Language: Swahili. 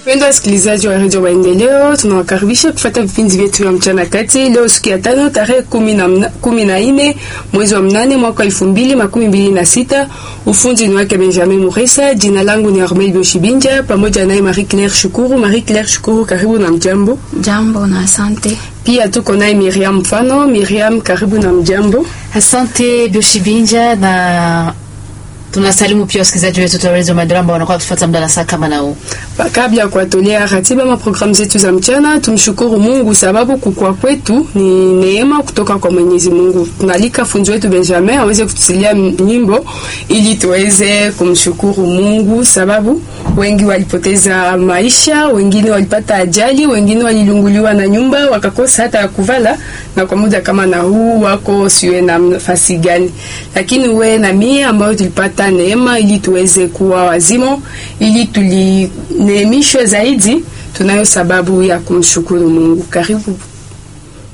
Wapendwa wasikilizaji wa redio Maendeleo, tunawakaribisha kufuata vipindi vyetu vya mchana kati. Leo siku ya tano tarehe kumi na mna- kumi na nne mwezi wa mnane mwaka elfu mbili makumi mbili na sita. Ufundi ni wake Benjamin Muresa. Jina langu ni Armel Boshibinja pamoja naye Marie Claire Shukuru. Marie Claire Shukuru, karibu na mjambo. Jambo na asante. Pia tuko naye Miriam Mfano. Miriam, karibu na mjambo. Asante Bioshibinja na tunasalimu pia wasikilizaji wetu wa Radio Maendeleo ambao wanakuwa kufuata muda na saa kama na huu. Ba- Kabla ya kuwatolea ratiba ma programu zetu za mchana, tumshukuru Mungu sababu kukua kwetu ni neema kutoka kwa Mwenyezi Mungu. Tunalika funzo wetu Benjamin aweze kutusilia m- nyimbo ili tuweze kumshukuru Mungu sababu wengi walipoteza maisha, wengine walipata ajali, wengine walilunguliwa na nyumba wakakosa hata ya kuvala, na kwa muda kama na huu wako siwe na nafasi gani, lakini we na mie ambayo tulipata neema ili tuweze kuwa wazima, ili tulineemishwe zaidi, tunayo sababu ya kumshukuru Mungu. Karibu